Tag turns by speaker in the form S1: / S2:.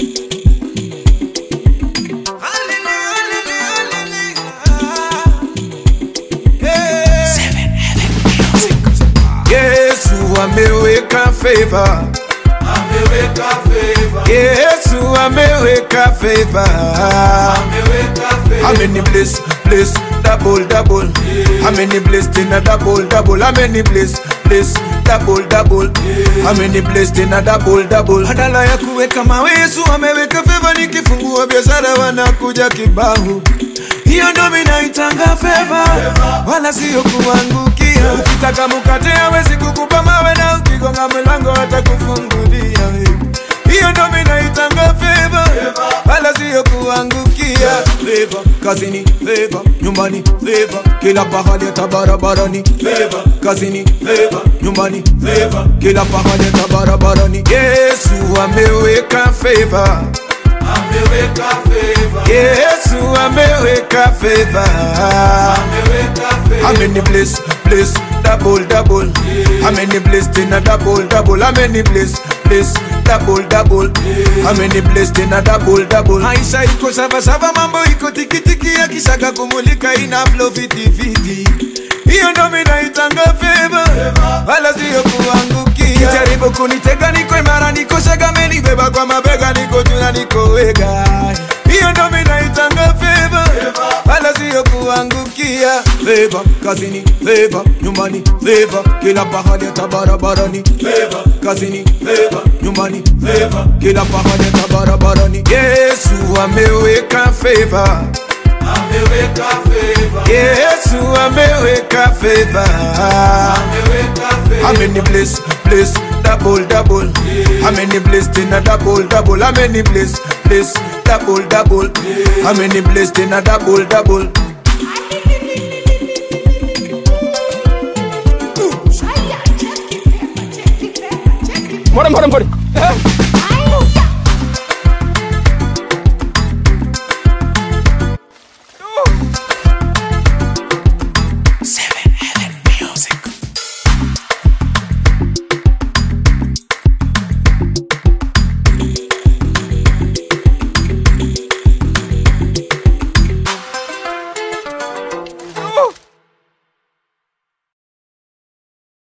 S1: Yesu ameweka favor.
S2: ameweka favor,
S1: Yesu ameweka favor.
S2: ameweka favor.
S1: How many bliss, bliss, double, double. How many blessed in a double, double. How many bliss, bliss, double, double. How many blessed in a double, double. Badala ya kuweka mawe, Yesu ameweka favor. Nikifungua biashara wanakuja kibao. Hiyo ndo minaitanga favor, wala sio kuangukia. Ukitaka mkate hawezi kukupa mawe, na ukigonga mlango atakufungulia. Hiyo ndo minaitanga favor, wala sio kuangukia. Favor kazini, favor nyumbani, favor kila pahali, hata barabarani. Favor kazini, favor nyumbani, favor kila pahali, hata barabarani. Yesu ameweka favor.
S2: ameweka favor,
S1: Yesu ameweka favor.
S2: ameweka
S1: How
S2: favor.
S1: many bliss, bliss, double, double. How many blessed in a double, double. How many bliss, bliss, double, double. How many blessed in a double, double. Maisha iko sava sava, mambo iko tikitiki, akishaga kumulika ina flow fiti fiti. Hiyo ndo minaitanga favor, wala sio kuangukia. Kijaribu kunitega, niko imara, niko shega, menibeba kwa mabega, niko juu na niko wega. Hiyo ndo minaitanga favor, wala sio kuangukia. Favor kazini, favor nyumbani, favor kila pahali, hata barabarani. Favor kazini, favor nyumbani, favor kila pahali, hata barabarani. Yesu ameweka favor.
S2: ameweka favor,
S1: Yesu ameweka favor.
S2: ameweka
S1: How
S2: favor.
S1: many bliss, bliss, double, double. How many blessed in a double, double. How many bliss, bliss, double, double. How many blessed in a double, double.
S3: Mpore mpore mpore.